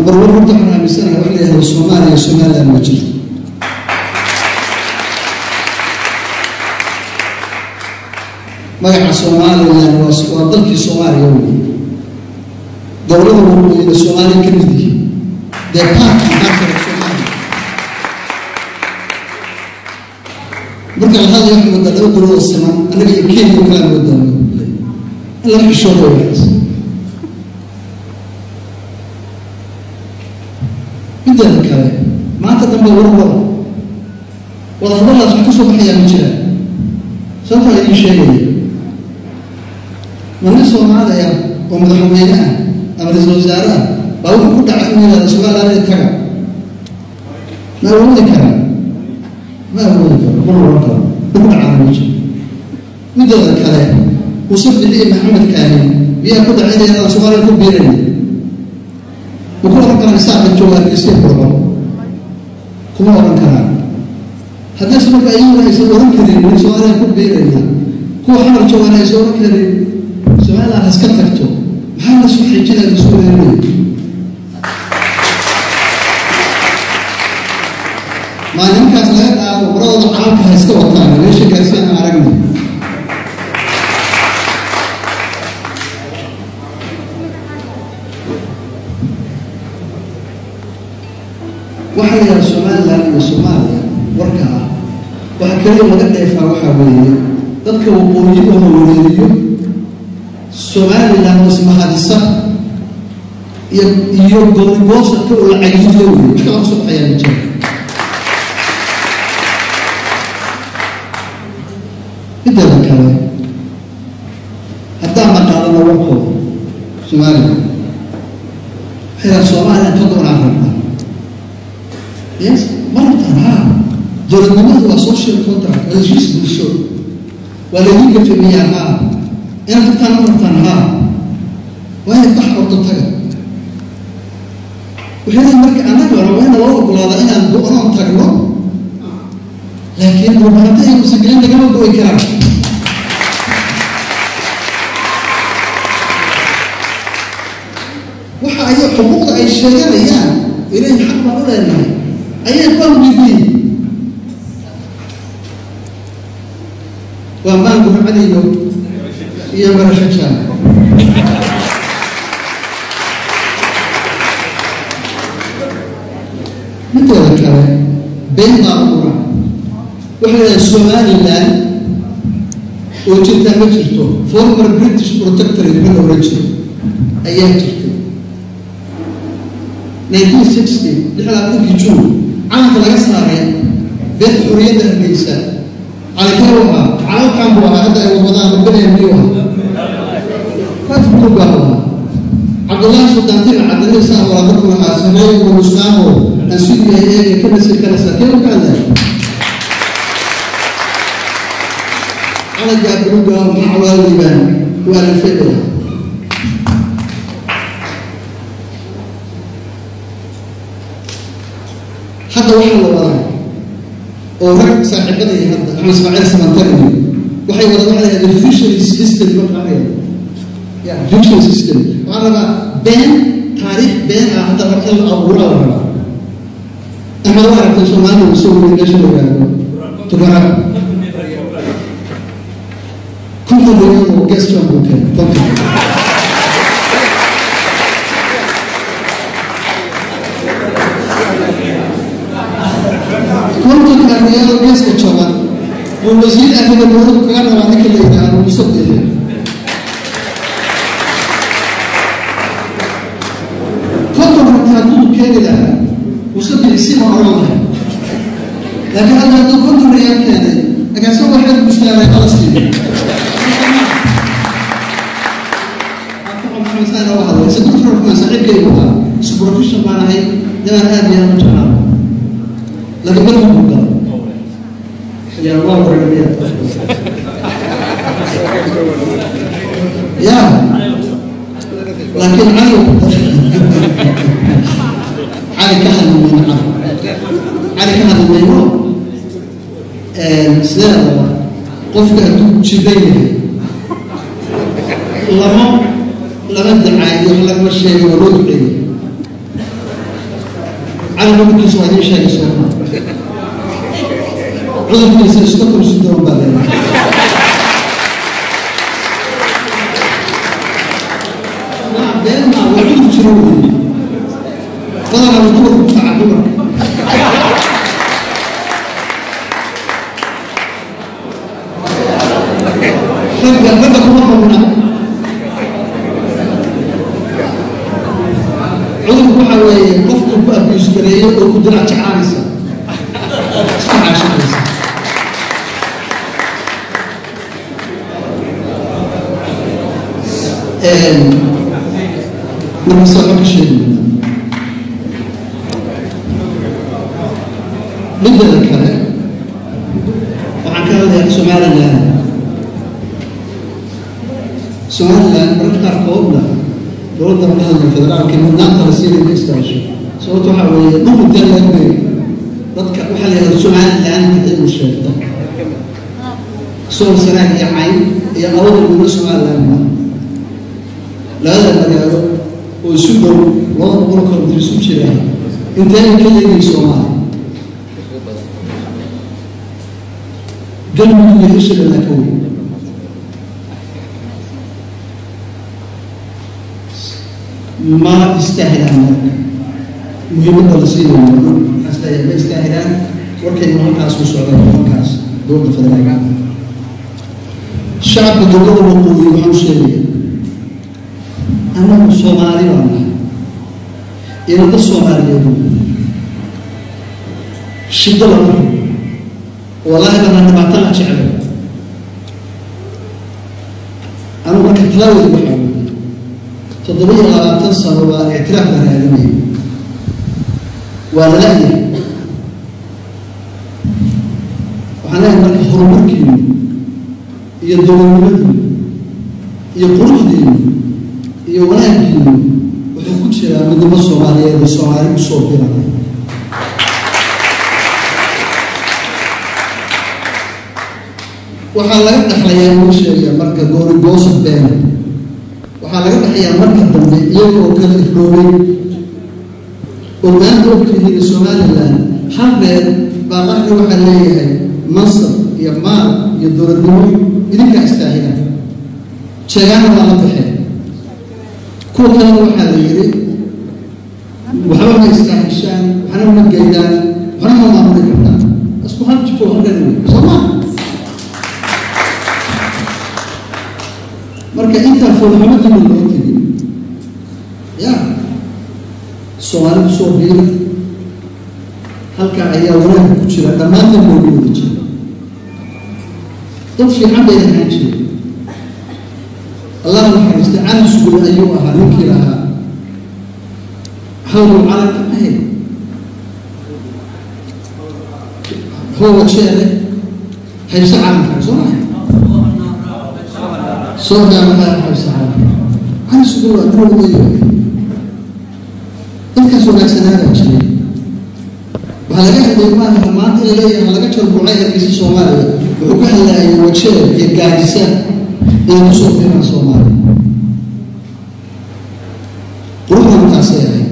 number one horta waxaan aaminsanahay wax la yihahdo soomaaliya somaliland ma jirto magaca somaliland waa waa dalkii soomaaliya wey dowlada waqooyiga soomaaliya ka mid yihiin dee baarkii baarkale soomaaliya marka la hadlayo waxa wadda laba dowladoo siman annaga iyo kenya kala wadda in laga xishoodo wanaagsa mideeda kale maanta dhanba warwada wadahadalaas wax ka soo baxayaa ma jiraan sababtaa la ii sheegaya ma nin soomaali ah oo madaxweyne ah ama ra-isul wasaare ah baa wuxuu ku dhacay inuu yihahdo somaliland taga ma awoodi karaa ma awoodi karo ma oran karo ku dhacaa ma jiro mideeda kale muuse bixiye maxamed kaahin miyaa ku dhacay inay yadaan soomaaliya ku biirayna ma ku oran karaan isaaqan jooga hargeysa burco kuma oran karaan haddayse marka ayaguna aysan oran karin weli soomaaliya ku biirayna kuwa xamar joogaan aysan oran karin somaliland haska tagto maxaa la soo xiijinaya lasu weeraraya maalinkaas laga dhaafo qoradooda calalka ha iska wataan meesha gaarsiin aan aragna waxaa la yidhaha somaliland iyo soomaaliya warka ah waxa keliya laga dheefaa waxaa weeye dadka waqooyi oo la wareeriyo somaliland oo ismahadisa iyo iyo goonigoosarka oo la cayidiyo wey wax kala soo baxayaa ma jiro mideeda kale haddaan naqaadano warkooda somaliland waxay yidhaha soomaaliya ka doonaan rabnaa yes ma rabtaan ha dowladnimadu waa social contract waa heshiis bulsho waa laydin gafemiyaa ha inaad tagtaan ma rabtaan ha waayo bax ordo taga waxay leeyihin marka annagana waa in loo ogolaada inaan go-noon tagno laakiin rubaanta iyo musagelin lagama go-i karaan waxa ay xuquuqda ay sheeganayaan ilahi xaq baan u leenahay ayay ku amridiin waa maanku ramadiyo iyo barasho jaan mideeda kale been baa ura waxay leedahay somaliland oo jirtaa ma jirto former british protectorate ma la oran jiro ayaa jirtay nineteen sixty lixlaatankii juun calanka laga saaray beedka xorriyadda hargeysa calikee u ahaa calalkan buu ahaa hadda ay wadwadaan wadbanaya miyuu ahaa kaas buu baa ahaa cabdullaahi suldaantina cabdilisa walaadadku lahaa sareey wa mustaamo ansudiya eega ka nasir kanasa kee u kaadaya calagaa buluga maca waa liibaan waa la fedaya hadda waxaa la wadaa oo rag saaxiibadaya hadda axmed ismaaciil samantariyo waxay wada waxa la yahda judiciary system maqaaya ya judiciary system waxaa rabaa been taariikh been ah hadda rab in la abuura la rabaa axmed waa aragtay soomaaliya soo wuri meesha la yidhaahdo tugarab konton milyan oo gestion buu keenay konton kontonka riyaalo geeska jaban buu wasiir arriga dowladdu kaga rabaa ninka la yidhaahdo muuse bixiya konton rabta hadduu keeni lahaa muuse bixi si ma oran lahay laakiin hadda hadduu konton riyaal keenay agaasoo waxaad bushaaray ala siiyo saaxiibkaygu ahaa supervision baan ahay nimaan aad iyo aad u jeclaa laakiin markii buu galay yaa waa waramiya ya laakiin cali cali ka hadlimayno cali cali ka hadlimayno sideedaba qofka hadduu jidan yahay lama lama dacaayo wax lagama sheegay waa loo duceeyey cali cudurkiisa waa idiin sheegay sooma cudurkiisa stockholm syndrome baa leedahay been maa waa cudur jiro wey badanaa dumarku ku dhaca dumarka ragga ragga kuma qabna cudurku waxa weeye qofku ku abuse gareeyo oo ku dirac jeclaanaysa iska caashaqaysa markase waxba ka sheegi mideeda kale waxaan ka hadlayaa somaliland somaliland mararka qaarkoodna dowladda madaxda federaalka mudnaanta la siinay ma istaasho sababto waxaa weeye dhul intee leegbay dadka waxaa la yihahda somaliland iyagu sheegta sool sanaag iyo cayn iyo awada guda somalilandna labada magaalo oo isu dhow laba boqol kilomitr isu jira intee ka leegay soomaaliya galmudug iyo hirshabeellaa ka weyn ma istaahilaan marka muhiimadda la siinayo xasta ma istaahilaan warkaynu halkaas ku socday halkaas dowladda federaalka shacabka dowladda waqooyi waxaan u sheegaya annagu soomaali baa nahay inada soomaaliyeedu shiddo lama rabo wallaahi bana dhibaato la jeclay anu marka talaawadi waxaa wey toddoba iyo labaatan sano waa ictiraaf la raadinaya waa lala-yahay waxaan leeyahay marka horumarkiinu iyo dowladnimadiinu iyo quruxdiinu iyo wanaaggiinu wuxuu ku jiraa midnimo soomaaliyeed ee soomaali usoo birana waxaa laga dhexlayaa uu sheegaya marka goorigoosa been waxaa laga dhexayaa marka dambe iyaga oo kala irroobay oo maanta ogtihiin somaliland hal reer baa qaxna waxaa leeyahay mansab iyo maal iyo dowladnimo idinkaa istaahila sheegaana waa la baxeen kuwa kalena waxaa la yidhi waxba ma istaahishaan waxna ma geydaan waxna ma maamuli kartaan isku hal jiko halkan wey soo maa marka intaa foolxumadina loo tegi ya soomaalidu soo biira halkaa ayaa wanaagga ku jira dhammaantan loogu wada jira dad fiican bay ahaan jireen allah naxariistay cali sugul ayuu ahaa ninkii lahaa hawlow calanka ahayd hoowa jeele hayse calanka soo maha soo gaamaha hayse calanka cali sugul waa dowladeeyo dadkaas wanaagsanaabaa jiray waxaa laga hadlay maaha maanta la leeyahay laga jarbuucay hargeysa soomaaliya wuxuu ka hadlaayay wajeer iyo gaadisa inay kusoo biraan soomaaliya quruxda markaasay ahayd